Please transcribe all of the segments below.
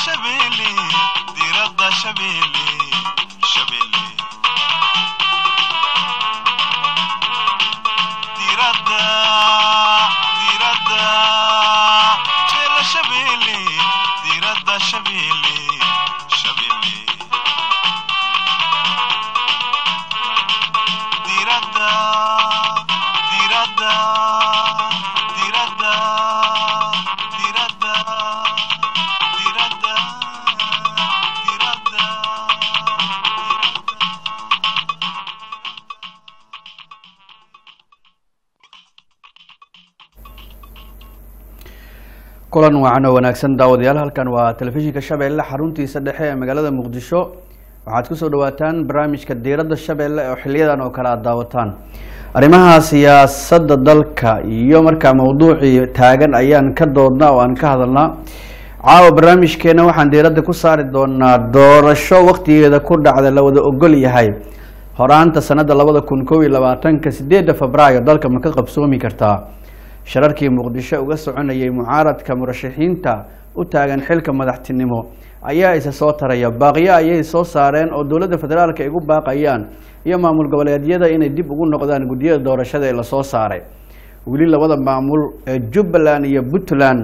shabeelle diradda shabeelle shabeelle diradda diradda jela shabeelle diradda shabeelle shabeelle diradda diradda diradda diradda diradda diradda kulan wacan oo wanaagsan daawadayaal halkan waa telefishinka shabeelle xaruntiisa dhexe ee magaalada muqdisho waxaad kusoo dhawaataan barnaamijka diiradda shabeelle oo xiliyadan oo kale aad daawataan arrimaha siyaasadda dalka iyo markaa mawduucii taagan ayaan ka doodnaa oo aan ka hadalnaa caawa barnaamijkeena waxaan diiradda ku saari doonaa doorasho waqtigeeda ku dhacda la wada ogol yahay horaanta sanada labada kun kow iyo labaatanka sideedda febraayo dalka ma ka qabsoomi kartaa shararkii muqdisho uga soconayay mucaaradka murashaxiinta u taagan xilka madaxtinimo ayaa isa soo taraya baaqyo ayay soo saareen oo dowladda federaalk ay ugu baaqayaan iyo maamul goboleedyada inay dib ugu noqdaan guddiyada doorashada ee lasoo saaray weli labada maamul ee jubbaland iyo puntland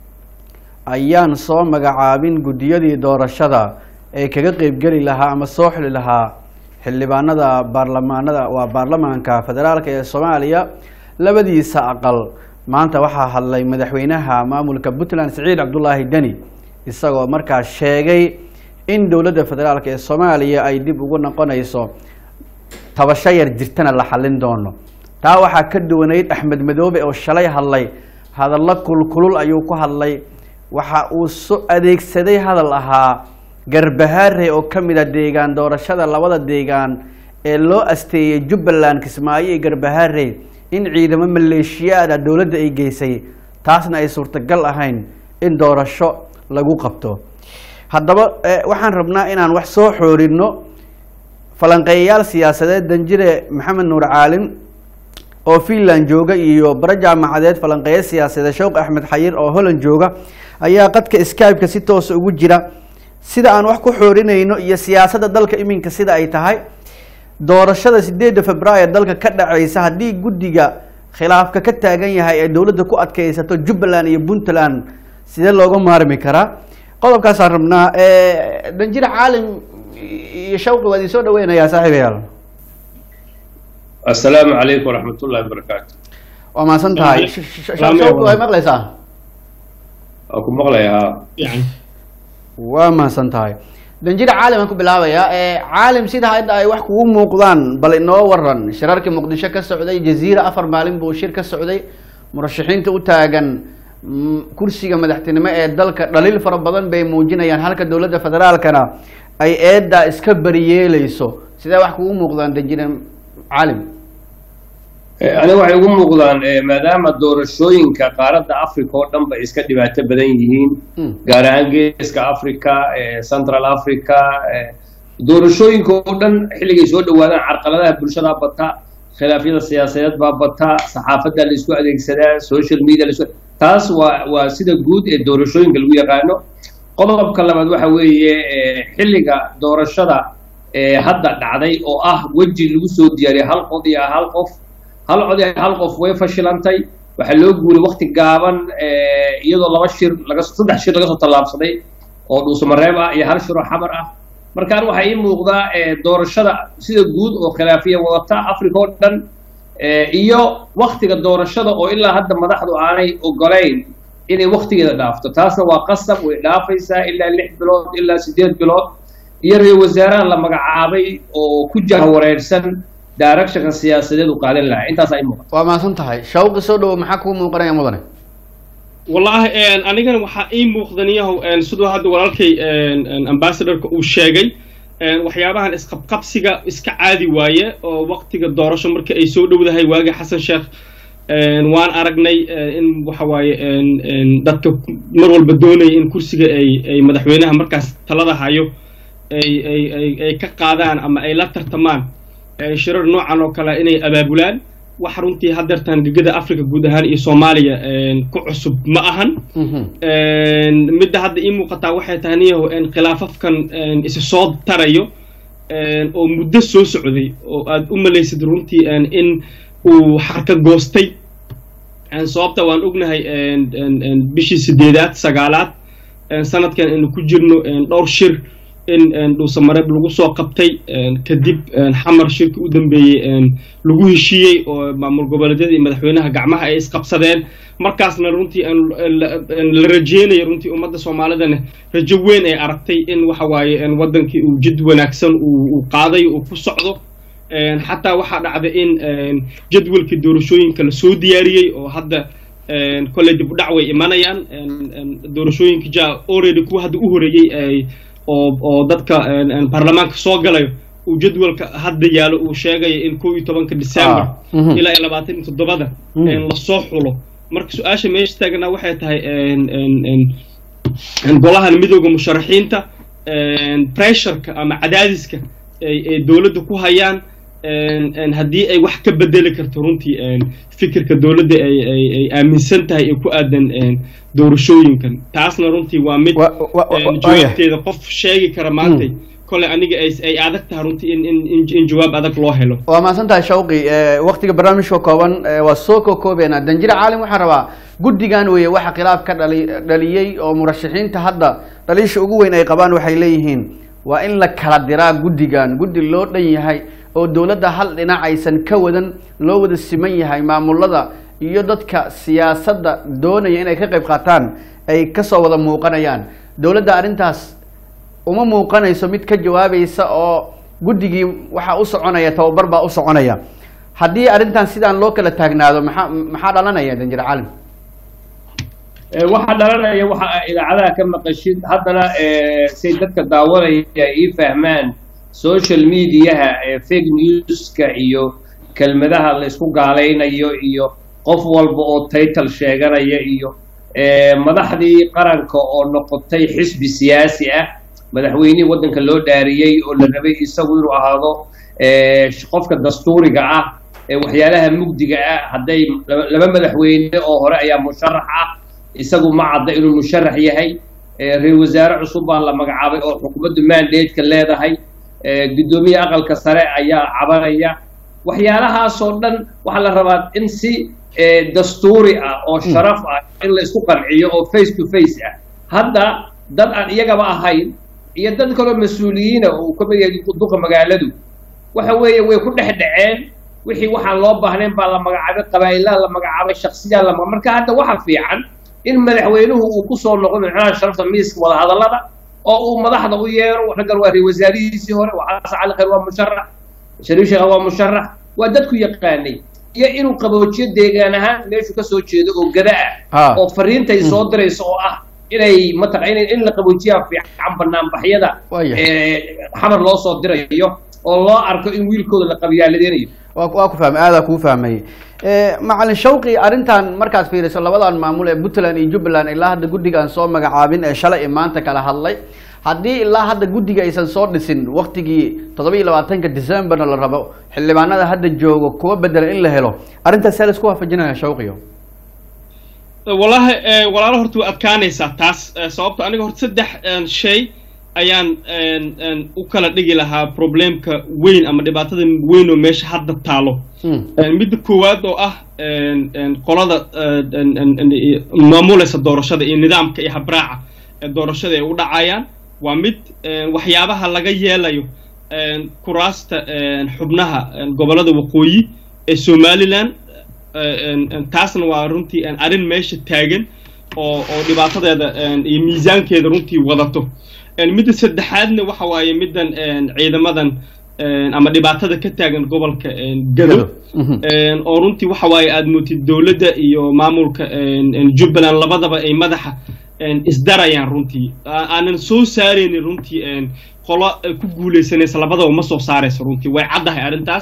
ayaan soo magacaabin guddiyadii doorashada ee kaga qeybgeli lahaa ama soo xili lahaa xildhibaanada baarlamaanada waa baarlamaanka federaalk ee soomaaliya labadiisa aqal maanta waxaa hadlay madaxweynaha maamulka puntland siciid cabdulaahi deni isagoo markaa sheegay in dowladda federaalk ee soomaaliya ay dib ugu noqonayso tabasho yar jirtana la xallin doono taa waxaa ka duwanayd axmed madoobe oo shalay hadlay hadallo kulkulul ayuu ku hadlay waxa uu so adeegsaday hadal ahaa garbahaare oo ka mid a deegaan doorashada labada deegaan ee loo asteeyey jubbaland kismaayo iyo garbahaare in ciidamo maleeshiyaada dowladda ay geysay taasna ay suurtagal ahayn in doorasho lagu qabto haddaba waxaan rabnaa inaan wax soo xoorino falanqeeyayaal siyaasadeed danjire maxamed nuur caalim oo finland jooga iyo bara jaamacadeed falanqeeya siyaasadeed showq axmed xayir oo holland jooga ayaa qadka skype-ka si toosa ugu jira sida aan wax ku xoorinayno iyo siyaasadda dalka iminka sida ay tahay doorashada sideedda febraayo dalka ka dhaceysa haddii guddiga khilaafka ka taagan yahay ay dowladda ku adkeysato jubbaland iyo puntland sidee looga maarmi karaa qodobkaasaan rabnaa danjir caalim iyo shawqi waa idin soo dhaweynayaa saaxiibayaal assalaamu calaykum waraxmat ullahi wabarakaatu waa mahadsan tahay shawqi way maqleysaa waa ku maqlayaa waa mahadsan tahay danjir caalim aan ku bilaabayaa caalim sida hadda ay wax kugu muuqdaan bal inoo waran shirarkii muqdisho ka socday jaziira afar maalin buu shir ka socday murashaxiinta u taagan kursiga madaxtinimo ee dalka dhaliil fara badan bay muujinayaan halka dowladda federaalkana ay eeddaa iska bariyeeleyso sidee wax kugu muuqdaan danjire caalim aniga waxay ugu muuqdaan maadaama doorashooyinka qaaradda africa oo dhan bay iska dhibaato badan yihiin gaar ahaan geeska africa central africa doorashooyinka oo dhan xilligay soo dhawaadaan carqaladaha bulshada bata khilaafyada siyaasadeed baa bata saxaafadda la isku adeegsadaa social media la isku taas waa waa sida guud ee doorashooyinka lagu yaqaano qodobka labaad waxa weeye xilliga doorashada hadda dhacday oo ah weji lagu soo diyaariyay hal qod iyo hal qof hal cod iyo hal qof way fashilantay waxaa loo guuray wakti gaaban iyadoo laba shir laga saddex shir laga soo tallaabsaday oo dhuusamareeb ah iyo hal shir oo xamar ah markaan waxaa ii muuqdaa doorashada sida guud oo khilaafiya wadata africa oo dhan iyo waktiga doorashada oo ilaa hadda madaxdu aanay ogolayn inay waktigeeda dhaafto taasna waa qasab way dhaafaysaa ilaa lix bilood ilaa siddeed bilood iyo ra-isul wasaaraha la magacaabay oo ku jahwareersan directionka siyaasadeed u qaadan lahaa intaas ay muuqata waa mahadsan tahay shawqi soo dhawo maxaa kuu muuqanaya mudane wallahi anigana waxaa ii muuqdaniyahow siduu hadda walaalkay ambassadorka uu sheegay waxyaabahan isqabqabsiga iska caadi waaye oo waktiga doorasho marka ay soo dhowdahay waagi xasan sheekh waan aragnay in waxa waaye dadka mar walba doonaya in kursiga ay ay madaxweynaha markaas talada hayo ay ay ay ay ka qaadaan ama ay la tartamaan shirar noocan oo kale inay abaabulaan wax runtii haddeertaan gegada africa guud ahaan iyo soomaaliya ku cusub ma ahan midda hadda ii muuqataa waxay tahay niyaho khilaafafkan isi soo tarayo oo muddo soo socday oo aad u malaysid runtii in uu xarka goostay sababta waan ognahay bishii sideedaad sagaalaad sanadkan aynu ku jirno dhowr shir in dhuusamareeb lagu soo qabtay kadib xamar shirki u dambeeyey lagu heshiiyey oo maamul goboleedyada iyo madaxweynaha gacmaha ay isqabsadeen markaasna runtii la rajeynayo runtii ummadda soomaalidana rajo weyn ay aragtay in waxa waaye waddankii uu jid wanaagsan uu qaaday uu ku socdo xataa waxaa dhacda in jadwalkii doorashooyinka lasoo diyaariyey oo hadda kolley dib u dhac way imanayaan doorashooyinka ja already kuwa hadda u horeeyey oo oo dadka baarlamaanka soo galayo uu jadwalka hadda yaalo uu sheegayo in kow iyo tobanka december ilaa iyo labaatan iyo toddobada lasoo xulo marka su-aasha meesha taagnaa waxay tahay golahan midooda musharaxiinta pressureka ama cadaadiska ay dowladda ku hayaan haddii ay wax ka bedeli karto runtii fikirka dowladda ay aaminsan tahay ee ku aadan doorashooyinkan taasna runtii waa mid jawaabteeda qof sheegi kara maantay kole aniga ay adag tahay runtii in jawaab adag loo helo waa mahadsan tahay shawqi waktiga barnaamijka kooban waa soo kookoobeena danjire caalim waxaan rabaa guddigan weeye waxa khilaaf ka dhali dhaliyey oo murashaxiinta hadda dhaliisha ugu weyn ay qabaan waxay leeyihiin waa in la kala diraa guddigan guddi loo dhan yahay oo dowladda hal dhinac aysan ka wadan loo wada siman yahay maamulada iyo dadka siyaasadda doonaya inay ka qayb qaataan ay kasoo wada muuqanayaan dowladda arrintaas uma muuqanayso mid ka jawaabaysa oo guddigii waxaa u soconaya tababar baa u soconaya haddii arrintan sidaan loo kala taagnaado maxaa maxaa dhalanaya danjir caalim waxaa dhalanaya waxa idaacadaha ka maqashid haddana say dadka daawanaya ii fahmaan social mediaha fake newska iyo kelmadaha la isku gaalaynayo iyo qof walba oo title sheeganaya iyo madaxdii qaranka oo noqotay xisbi siyaasi ah madaxweynihii waddanka loo dhaariyey oo la rabay isagu inuu ahaado qofka dastuuriga ah waxyaalaha mugdiga ah hadday laba madaxweyne oo hore ayaa musharax ah isagu ma cadda inuu musharax yahay ra-isul wasaare cusub baa la magacaabay oo xukuumaddu mandateska leedahay guddoomiye aqalka sare ayaa cabanaya waxyaalahaasoo dhan waxaa la rabaa in si dastuuri ah oo sharaf ah in la isku qanciyo oo face to face ah hadda dad aan iyagaba ahayn iyo dad kaloo mas-uuliyiina uu ka mid yahay duqa magaaladu waxa weeye way ku dhex dhaceen wixii waxaan loo baahnayn baa la magacaabay qabaa'ilaha la magacaabay shaksiyaa la marka hadda waxa fiican in madaxweynuhu uu kusoo noqdo madaxweynaha sharafta miiska wadahadallada oo uu madaxda u yeero raggan waa ra wasaarihiisii hore waa xasan cali khayr waa musharax shariif sheekh waa musharax waa dadku yaqaanay iyo inuu qaboojiyo deegaan ahaan meeshu ka soo jeedo oo gada ah oo fariintay soo dirayso oo ah inay mataqa in la qaboojiyaa fiican banaanbaxyada xamar loo soo dirayo oo loo arko in wiilkooda la qabyaaladeynayo waa ku fahmay aadaa kuu fahmay macalin shawqi arrintan markaad fiiriso labadan maamul ee puntland iyo jubbaland ilaa hadda guddigaan soo magacaabin ee shalay ee maanta kala hadlay haddii ilaa hadda guddiga aysan soo dhisin waktigii toddoba iyo labaatanka decemberna la rabo xildhibaanada hadda joogo kuwa bedela in la helo arrintaas see laisku waafajinaya shawqiyo wallaahi walaalo horta waa adkaanaysaa taas sababto aniga horta saddex shay ayaan u kala dhigi lahaa problemka weyn ama dhibaatada weyn oo meesha hadda taalo midda koowaad oo ah qolada maamulaysa doorashada iyo nidaamka iyo habraaca ee doorashada ay u dhacayaan waa mid waxyaabaha laga yeelayo kuraasta xubnaha gobollada waqooyi ee somaliland taasna waa runtii arrin meesha taagan oo oo dhibaatadeeda iyo miisaankeeda runtii wadato midda saddexaadna waxa waaye middan ciidamadan ama dhibaatada ka taagan gobolka gado oo runtii waxa waaye aad mootid dowladda iyo maamulka jubbaland labadaba ay madaxa isdarayaan runtii aanan soo saaraynin runtii qolo ku guulaysanaysa labadaba ma soo saarayso runtii way caddahay arrintaas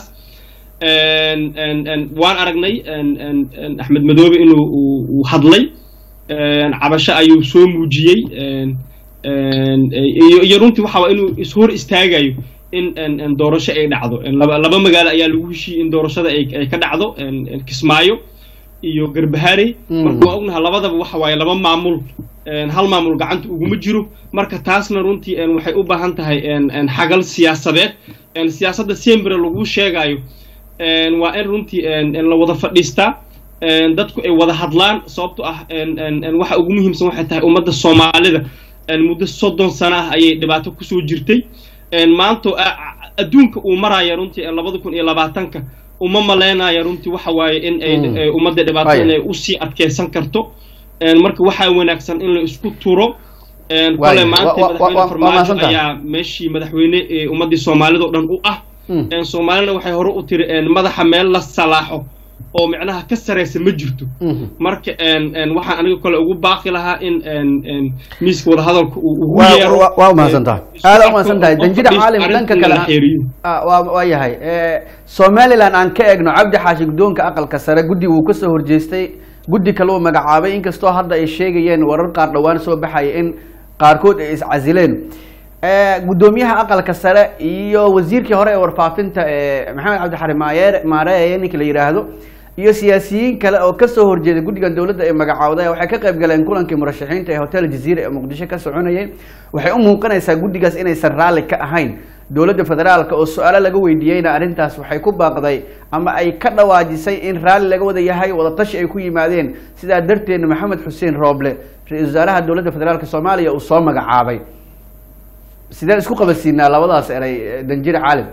waan aragnay axmed madoobe inuu uu hadlay cabasho ayuu soo muujiyey iyo runtii waxa waa inuu ishor istaagayo in en- en doorasho ay dhacdo En laba laba magaalo ayaa lagu heshiiyey in doorashada ay ay ka dhacdo en- en kismaayo iyo garbaharey Mm. marka waa ognaha labadaba waxa waaye laba maamul en, hal maamul gacanta uguma jiro marka taasna runtii en, waxay u baahan tahay en- en xagal siyaasadeed En, siyaasadda sembere lagu sheegayo en, waa in runtii en- en la wada fadhiistaa en, dadku ay wada hadlaan sababto ah en- en- en waxa ugu muhiimsan waxay tahay ummadda soomaalida en, muddo soddon sano ah ayay dhibaato kusoo jirtay en, maanta a- a- adduunka uu maraya runtii en, labada kun iyo labaatanka uma maleynaya runtii waxa waaye in ay Mm. eh, ummadda dhibaato Waayo. inay usii adkeysan karto En, marka waxaa wanaagsan in la isku turo En, Waayo. kole maanta Wa- wa- wa- madaxweyne wa- waa farmaajo mahadsantahay. ayaa meeshii madaxweyne ee ummaddii soomaalida oo dhan u ah Mm. En, soomaalina waxay hore u tiri en, madaxa meel la salaaxo oo micnaha ka sareysa ma jirto Mhm. marka en- en, waxaan aniga kale ugu baaqi lahaa in en- en, miiska wadahadalka uu ugu Waa- yeero waa- waa mahadsantahay. en, isku Aad u arko mahadsantahay. oo Danjida fadhiisto Caalim, dhanka arrintan kale la ha- xeeriyo. Ah, waa waa yahay Eh, somaliland aan ka eegno cabdi xaashi guddoonka aqalka sare guddi wuu kasoo horjeestay guddi kale uu magacaabay inkastoo hadda ay sheegayeen warar qaar dhowaan soo baxaya in qaarkood ay iscasileen Eh, guddoomiyaha aqalka sare iyo wasiirkii hore ee warfaafinta ee maxamed cabdixari maayeer maareeye ninka la yidhaahdo iyo siyaasiyiin kale oo kasoo horjeeday guddigan dowladda ee magacaawday waxay ka qayb galeen kulankii murashaxiinta ee hotel jaziira ee muqdisho ka soconayay waxay u muuqanaysaa guddigaas inaysan raalli ka ahayn dowladda federaalka oo su-aalo laga weydiiyeyna arrintaas waxay ku baaqday ama ay ka dhawaajisay in raalli laga wada yahay wadatashi ay ku yimaadeen sidaa darteedna maxamed xuseen rooble ra-iisul wasaaraha dowladda federaalka soomaaliya uu soo magacaabay sideen isku qabadsiinaa labadaas eray eh, danjire caalim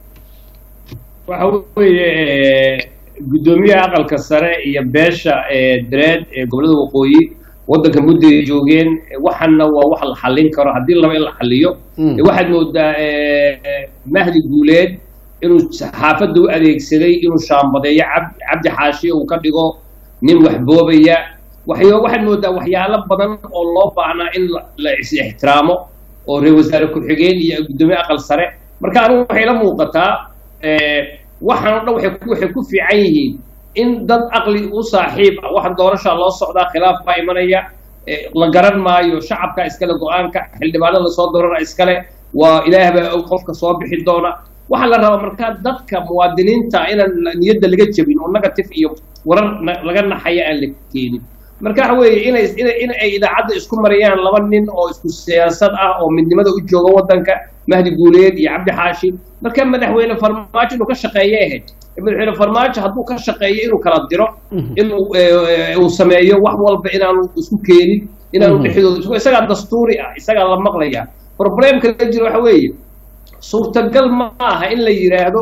waxa weeye eh, guddoomiyaha aqalka sare iyo beesha eh, dareed ee gobollada waqooyi waddanka muddo ay joogeen eh, waxana waa wax la xallin karo haddii laba in la xalliyo Mm. Eh, waxaad moodaa eh, eh, mahdi guuleed inuu saxaafadda u adeegsaday inuu shaambadeeyo cab- cabdi xaashi uu ka dhigo nin wax boobaya waxyo waxaad moodaa waxyaalo badan oo loo baahnaa in la- la is ixtiraamo oo reer wasaare ku-xigeen iyo guddoomiye aqal sare marka anigu waxay la muuqataa eh, waxaan oo dhan waxay ku- waxay ku fiican yihiin in dad aqli u saaxiib ah waxaan doorashaa loo socdaa khilaaf baa imanaya eh, la garan maayo shacabka iskale go-aanka xildhibaanada lasoo doorana iskale waa ilaah baa og qofka soo bixi doona waxaa la rabaa markaa dadka muwaadiniinta inaan niyadda laga jebin oo negative iyo warar na- laga naxaya aan la keenin marka waxa weeye inay inay in ay idaacadda isku marayaan laba nin oo isku siyaasad ah oo midnimada u jooga waddanka mahdi guuleed iyo cabdi xaashi marka madaxweyne farmaajo inuu ka shaqeeye ahayd madaxweyne farmaajo hadduu ka shaqeeyo inuu kala diro inuu eh, uu sameeyo wax walba inaanu isku keenin inaanu Mhm. dhexdooda isku isagaa dastuuri ah isagaa la maqlaya problemka la jiro waxa weeye suurtagal ma aha in la yidhaahdo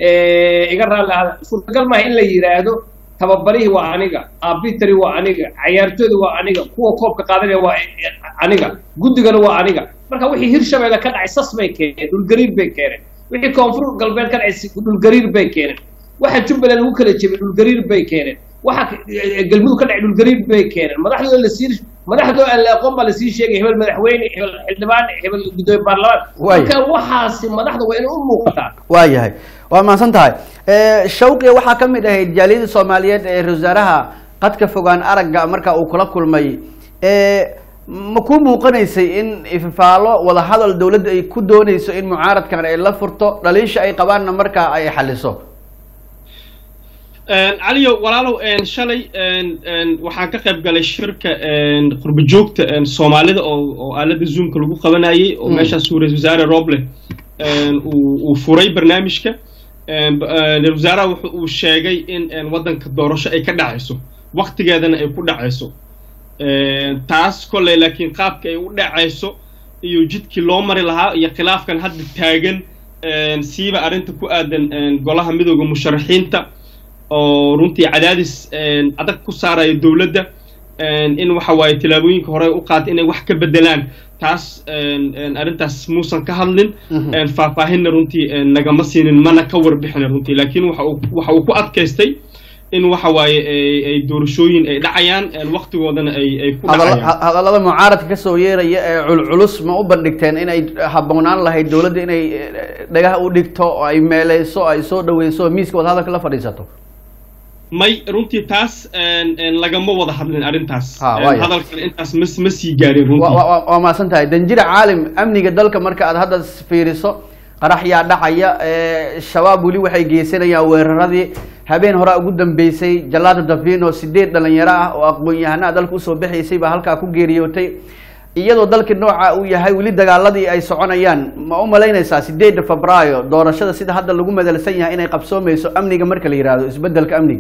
eh, iga raalli ahada suurtagal maaha in la yidhaahdo tababarihii waa aniga arbitary waa aniga cayaartooyda waa aniga kuwa koobka qaadanaya waa aniga guddigana waa aniga marka wixii hirshabeelle ka dhacay sas bay keeneen dhulgariir bay keeneen wixii koonfur galbeed ka dhacay dhulgariir bay keeneen waxa jubbaland lagu kala jebay dhulgariir bay keeneen waxa eh, galmudug ka dhacay dhulgariir bay keeneen madaxdooda la sii madaxdoo aan la aqoon baa lasii sheegay hebel madaxweyne hebel xildhibaan hebel gudoomiye baarlamaan Waay. marka waxaasi madaxda waa inay u muuqataa waa yahay waa mahadsan tahay Eh, shawqiya waxaa ka mid ahayd jaaliyada soomaaliyeed ee ra-isul wasaaraha qadka fogaan aragga marka uu kula kulmay Eh, ma ku muuqanaysay in ifafaalo wadahadal dowladda ay ku dooneyso in mucaaradkan ay la furto dhaliisha ay qabaanna markaa ay xaliso caliyo walaalow een, shalay een, een, waxaan ka qayb galay shirka een, qurbo joogta een, soomaalida oo oo aalada zoomka lagu qabanayay oo Mm. meeshaas uu ra-isul wasaare roble een, uu uu furay barnaamijka een, ba- een, ra-isul wasaaraha wuxuu uu sheegay in een, waddanka doorasho ay ka dhacayso waqtigeedana ay ku dhacayso Een, taas kolley laakiin qaabka ay u dhacayso iyo jidkii loo mari lahaa iyo khilaafkan hadda taagan een, siiba arrinta ku aadan een, golaha midooda musharaxiinta oo runtii cadaadis een, adag ku saaraya dowladda een, in waxa waaye tillaabooyinka hore u qaatay inay wax ka bedelaan taas een, een, arrintaas muusan ka hadlin Mhm. een, faahfaahinna runtii een, nagama siinin mana ka warbixin runtii laakiin waxa uu waxa uu ku adkaystay in waxa waaye ay ay doorashooyin ay dhacayaan een, waqtigoodana ay ay ku Hadalla- dhacayaan ha- hadallada mucaaradka kasoo yeeraya ee culculus ma u bandhigteen inay habboonaan lahayd dowladda inay eh, dhagaha u dhigto oo ay meeleyso ay soo dhaweyso oo miiska wadahadalka la fadhiisato may runtii taas een, een, lagama wada hadlin arrintaas Ha, Een, waaya. hadalkan intaas ma ma sii gaarin Wa- runtii wa- wa- waa mahadsan tahay danjire caalim amniga dalka marka aad hadda fiiriso qarax yaa dhacaya shabaab weli waxay geysanayaan weeraradii habeen horaa ugu dambeysay jalaada davino sideed dhalinyaro ah oo aqoon-yahanaa dalka usoo baxaysay baa halkaa ku geeriyootay iyadoo dalkii nooca uu yahay weli dagaaladii ay soconayaan ma u malaynaysaa sideedda febraayo doorashada sida hadda lagu madalsan yahay inay qabsoomeyso amniga marka la yihahdo isbedelka amniga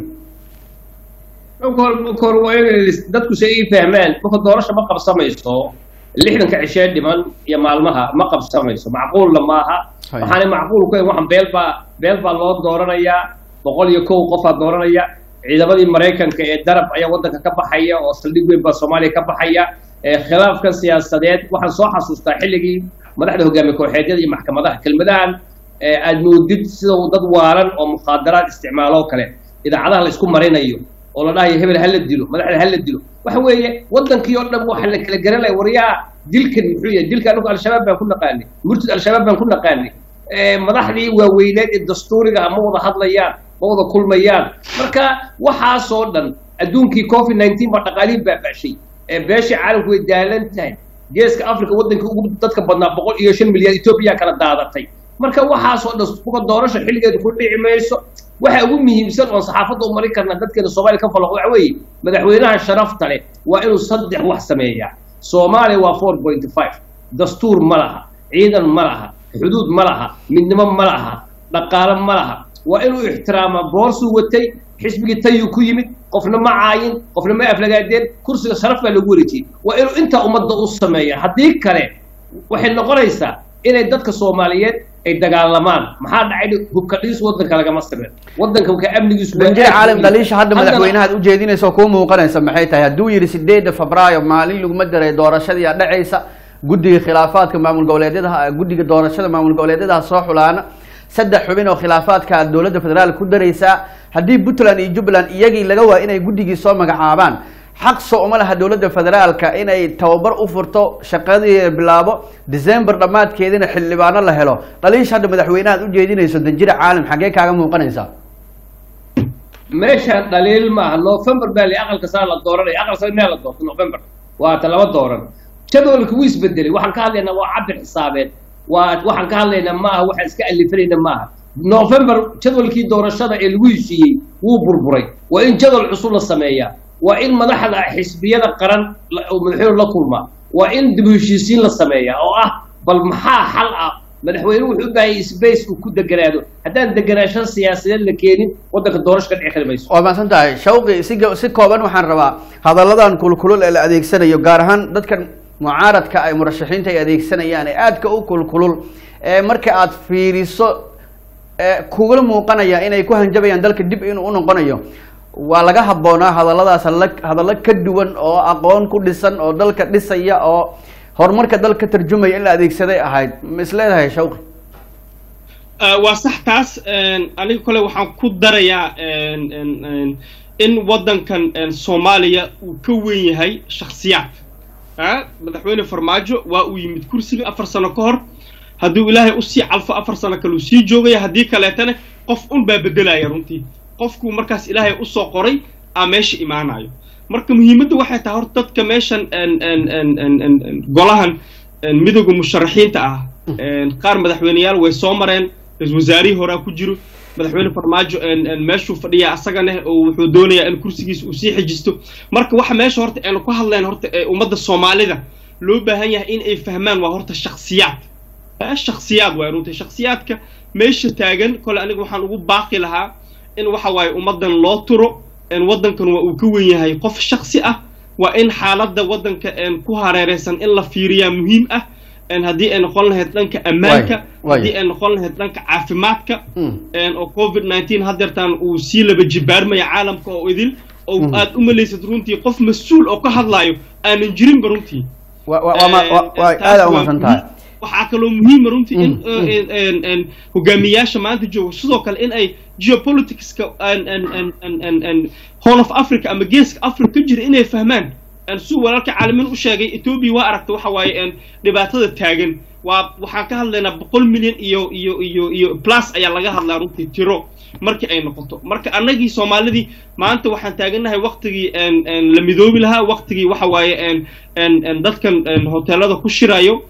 kor waa in dadku si ay fahmaan marka doorasha ma qabsamayso lixdanka cishee dhiman iyo maalmaha ma qabsamayso macquulna maaha Hay. waxaana macquul ku waxaan beel baa beel baa loo dooranayaa boqol iyo kow qofaa dooranaya ciidamadii maraykanka ee darab ayaa waddanka ka baxaya oo saldhig weyn baa soomaaliya ka baxaya ee khilaafkan siyaasadeed waxaan soo xasuustaa xilligii madaxda hogaamiye kooxeedyada iyo maxkamadaha kelmadahan ee aad moodid sida uu dad waalan oo mukhaadaraad isticmaalo kale idaacadaha la isku marinayo oo la dhahayo hebel ha la dilo madaxda ha la dilo waxa weeye waddankii oo dhan waxa la kala garanaya waryaa dilkan muxuu yahay dilka anigu al-shabaab baan ku naqaanay murtid al-shabaab baan ku naqaanay ee madaxdii waaweyneed ee dastuuriga ah ma wada hadlayaan ma wada kulmayaan marka waxaasoo dhan adduunkii covid nineteen baa dhaqaalihii baaba'shay ee beeshii caalamku way daalan tahay geeska africa waddankii ugu dadka badnaa boqol iyo shan milyan etoobiya kala daadatay marka waxaasoo dhan kuka doorasha xilligeedu ku dhici mayso waxa ugu muhiimsan oon saxaafadda u marin karna dadkeena soomaaliya ka falaqo waxa weeye madaxweynaha sharafta leh waa inuu saddex wax sameeyaa soomaaliya waa four point five dastuur ma laha ciidan ma laha xuduud ma laha midnimo ma laha dhaqaale ma laha waa inuu ixtiraamaa boorsuu watay xisbigii tayuu ku yimid qofna ma caayin qofna ma aflagaadeen kursiga sharaf baa lagu wareejiyey waa inuu intaa ummadda u sameeya haddii kale waxay noqonaysaa inay dadka soomaaliyeed ay dagaalamaan maxaa dhacay hubka dhiis waddanka lagama sameyn waddanka ka amnigiisu waa banjire aad u caalam weyn. daliisha hadda Haddana- madaxweynahaad ujeedinaysa oo kuu muuqanaysa maxay tahay hadduu yidhi sideedda febraayo maalin laguma daray doorashadii aa dhacaysa guddiga khilaafaadka maamul goboleedyadaha guddiga doorashada maamul goboleedyadaha soo xulaana saddex xubin oo khilaafaadka aad dowladda federaalka ku daraysaa haddii puntland iyo jubbaland iyagii laga waa inay guddigii soo magacaabaan xaq soo uma laha dowladda federaalka inay tababar u furto shaqadii bilaabo december dhammaadkeedina xildhibaano la helo dhaliisha hadda madaxweynahaad ujeedinayso danjire caalam xaggee kaaga muuqanaysaa meeshaan dhaliil maaha november baa la aqalka saa la dooranaya aqal sare meel la doorto november waa ta laba dooran jadwalka wuu isbedelay waxaan ka hadlaynaa waa cabir xisaabeed waa waxaan ka hadlaynaa maaha waxaan iska alifanayna maaha november jadwalkii doorashada ee lagu heshiiyey wuu burburay waa in jadwal cusub la sameeyaa waa in madaxda xisbiyada qaran la- oo madaxweyne la kulmaa waa in dib u heshiisiin la sameeyaa oo ah bal maxaa xal ah madaxweynuhu wuxuu u baahan yahay space uu ku deganaado haddaan deganaansho siyaasadeed la keenin waddanka doorasho ka dhici kari mayso waa mahadsan tahay shawqi si go- si kooban waxaan rabaa hadalladan kulkulul ee la adeegsanayo gaar ahaan dadkan mucaaradka ay murashaxiinta ay adeegsanayaan ee aadka u kulkulul ee marka aad fiiriso ee kugula muuqanaya inay ku hanjabayaan dalka dib inuu u noqonayo waa laga habboonaa hadalladaas hadalla- hadallo ka duwan oo aqoon ku dhisan oo dalka dhisaya oo horumarka dalka ka tarjumaya in la adeegsaday ahayd ma is leedahay shawqi Ah, waa sax taas een, aniga kole waxaan ku darayaa een, een, een, in waddankan een, soomaaliya uu ka weyn yahay shakhsiyaad Ah, madaxweyne farmaajo waa uu yimid kursiga afar sano ka hor hadduu ilaahay usii calfo afar sano kale uu sii joogaya haddii kaleetana qof un baa bedelaya runtii qofkuu markaas ilaahay usoo qoray aa meesha imaanayo marka muhiimadda waxay tahay horta dadka meeshan een, een, een, een, een, een, golahan een, midowga musharaxiinta ah een, qaar madaxweyneyaal way soo mareen ra-iisul wasaarihii horaa ku jiro madaxweyne farmaajo een, een, meeshuu fadhiya asagana oo wuxuu doonayaa in kursigiisa uu sii xejisto marka waxa meesha horta aynu ku hadleen horta ee ummadda soomaalida loo baahan yahay in ay fahmaan waa horta shakhsiyaad Ah, shakhsiyaad waay runtii shakhsiyaadka meesha taagan kole aniga waxaan ugu baaqi lahaa in waxa waaye ummaddan loo turo een waddankan waa uu ka wen yahay qof shakhsi ah waa in xaaladda waddanka een ku hareereysan in la fiiriyaa muhiim ah een haddii ay noqon lahayd dhanka ammaanka Waay, waay. haddii ay noqon lahayd dhanka caafimaadka Mm. een oo covid 19 haddeertaan uu sii laba jibaarmaya caalamka oo idil oo Mm. aad u malaysad runtii qof mas-uul oo ka hadlaayo aanan jirinba runtii waa waa- waa ma- waa- waa taas aada waa umahadsan tahay muhiim. waxaa kaloo muhiima runtii in Mm, mm. in- in- in hogaamiyaasha maanta jooga sidoo kale in ay geopoliticska an- an- an- an- an- an horn of africa ama geeska africa ka jira inay fahmaan Een, siduu walaalka caalamiin u sheegay ethiopia waa aragta waxa waaye een, dhibaatada taagan waa waxaan ka hadlaynaa boqol milyan iyo iyo iyo iyo plus ayaa laga hadlaa runtii tiro markii ay noqoto marka annagii soomaalidii maanta waxaan taagannahay waqtigii een, een, la midoobi lahaa waqtigii waxa waaye een, een, een, dadkan een, hoteelada ku shirayo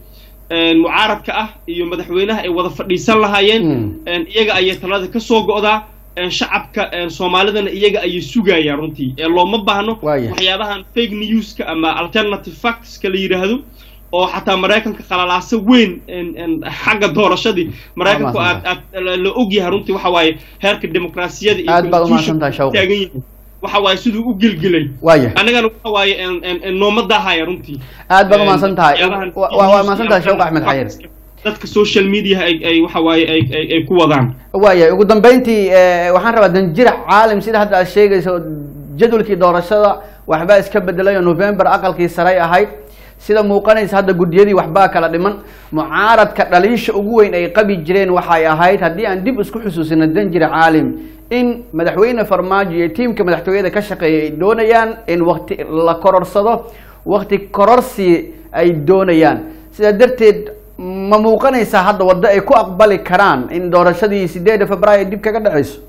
een, mucaaradka ah iyo madaxweynaha ay wada fadhiisan lahaayeen Mm. een, iyaga ayay talada ka soo go'daa een, shacabka een, soomaalidana iyaga ayay sugayaan runtii ee looma baahno Waaya. waxyaabahan fake newska ama alternative factska la yidhaahdo oo xataa maraykanka qalalaasa weyn een, een, xagga doorashadii maraykanku aad aad la- la ogyahay runtii waxa waaye heerka dimuqraasiyada iyo Aad baad u constitution mahadsantahay, Shawqi. taagan yihiin waxa waaye siduu u gelgelay waaya annagana waxa waaye een- een- een nooma daahaya runtii aad baad u Een, mahadsan tahay waxyaabahan Wa- wa- waa mahadsan tahay shawq axmed xayir dadka social media ay ay waxa waaye ay ay- ay ku wadaan waaya ugu dambeyntii eh, waxaan rabaa danjirac caalim sida hadda aad sheegayso jadwalkii doorashada waxbaa iska bedelay oo november aqalkii saray ahayd sida muuqanaysa hadda guddiyadii waxbaa kala dhiman mucaaradka dhaliisha ugu weyn ay qabi jireen waxay ahayd haddii aan dib isku xusuusino danjirac caalim in madaxweyne farmaajo iyo tiimka madaxtooyada ka shaqeeya ay doonayaan in wakti la kororsado wakti kororsi ay doonayaan sidaa darteed ma muuqanaysaa hadda waddo ay ku aqbali karaan in doorashadii sideeda februaayo dib kaga dhacayso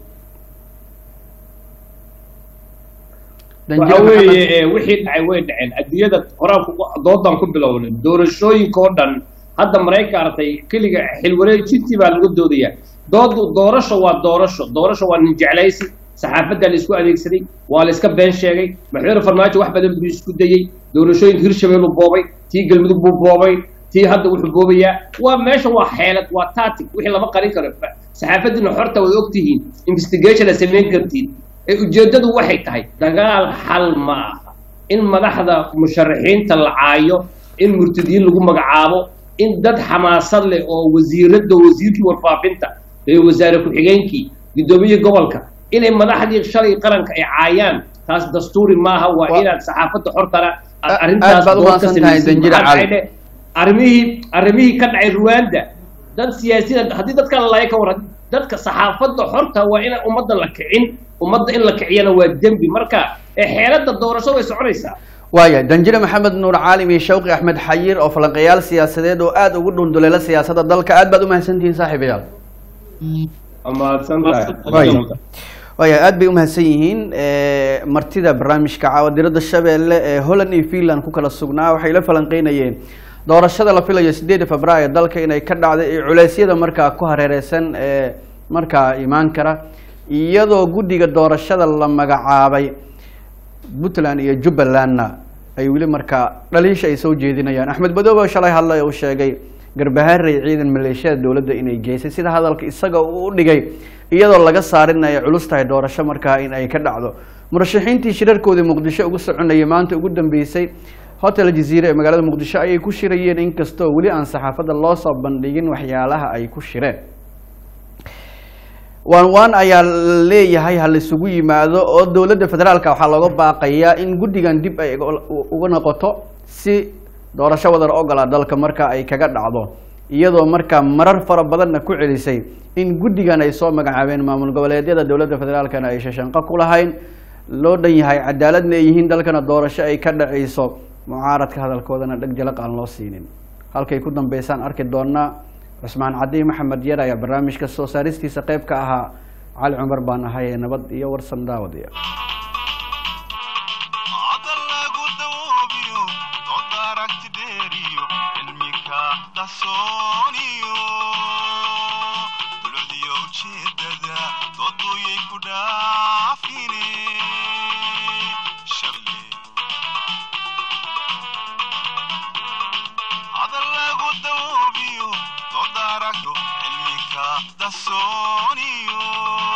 waxa weeye ee, wixii dhacay way dhaceen adduunyada horaan ku- doodan ku bilownay doorashooyinka oo dhan hadda maraykanka aragtay keliga xilwareejintii baa lagu doodayaa doodu doorasho waa doorasho doorasho waa nin jeclaysi saxaafadda la isku adeegsaday waa la iska been sheegay madaxweyne farmaajo wax badan buu isku dayey doorashooyinka hirshabelle boobay tii galmudug buu boobay tii hadda wuxuu boobayaa waa meesha waa xeelad waa tactic wixii lama qarin karo saxaafadiina xorta way ogtihiin investigation aad samayn kartiin ee ujeeddadu waxay tahay dagaal xal ma aha in madaxda musharaxiinta la caayo in murtadiin lagu magacaabo in dad xamaasad leh oo wasiirada wasiirkii warfaafinta ee wasaare ku-xigeenkii guddoomiye gobolka inay madaxdii shalay qaranka ay caayaan taas dastuuri maaha waa Wa- inaad saxaafadda xortana aad Aad arrintaas baad u dood ka mahadsan tahay, samaysid. Danjire Maxaa Cali. dhacay dhe- arrimihii arrimihii ka dhacay ruwanda dad siyaasiyiin haddii dadka la laaya ka waran dadka saxaafadda xorta waa in ummadda la kicin ummadda in la kiciyana waa dembi marka ee xeeladda doorasho way soconaysaa waaya danjire maxamed nuur caalim iyo shawqi axmed xayir oo falanqeyaal siyaasadeed oo aada ugu dhunduleela siyaasadda dalka aad baad u mahadsantihiin saaxiibayaal amaadsan Waaya. waaya aad bay u mahadsan yihiin Eh, martida barnaamijka caawa diradda shabeelle ee holland iyo finland ku kala sugnaa waxay la falanqeynayeen doorashada la filayo sideeda februaayo dalka inay ka dhacday iyo culeysyada markaa ku hareereysan ee markaa imaan kara iyadoo guddiga doorashada la magacaabay puntland iyo jubbalandna ay weli markaa dhaliisha ay soo jeedinayaan axmed madoobe oo shalay hadlay uu sheegay garbaharey ciidan maleeshiyada dowladda inay geysay sida hadalka isaga uu u dhigay iyadoo laga saarin ay culus tahay doorasho markaa in ay ka dhacdo murashaxiintii shirarkoodii muqdisho ugu soconayay maanta ugu dambeysay hotel jaziire ee magaalada muqdisho ayay ku shirayeen inkastoo weli aan saxaafadda loo soo bandhigin waxyaalaha ay ku shireen waan waan ayaa leeyahay ha la isugu yimaado oo dowladda federaalka waxaa looga baaqayaa in guddigan dib ay uga- uga noqoto si doorasho wadar ogola dalka marka ay kaga dhacdo iyadoo markaa marar fara badanna ku celisay in guddigan ay soo magacaabeen maamul goboleedyada dowladda federaalkana ay shashanqo ku lahayn loo dhan yahay cadaaladna ay yihiin dalkana doorasho ay ka dhacayso mucaaradka hadalkoodana dheg jalaq aan loo siinin halkay ku dambeysaan arki doonaa cusmaan cadi maxamed yar ayaa barnaamijka soo saaristiisa qayb ka ahaa cali cumar baan ahay ee nabad iyo warsan daawadiya hadal lagu dawoobiyo dood aragti dheeriyo cilmika qarsooniyo dulcdiyo ujeedada dooduyay ku dhaafine shable hadal lagu dawoobiyo dood aragto cilmika qarsooniyo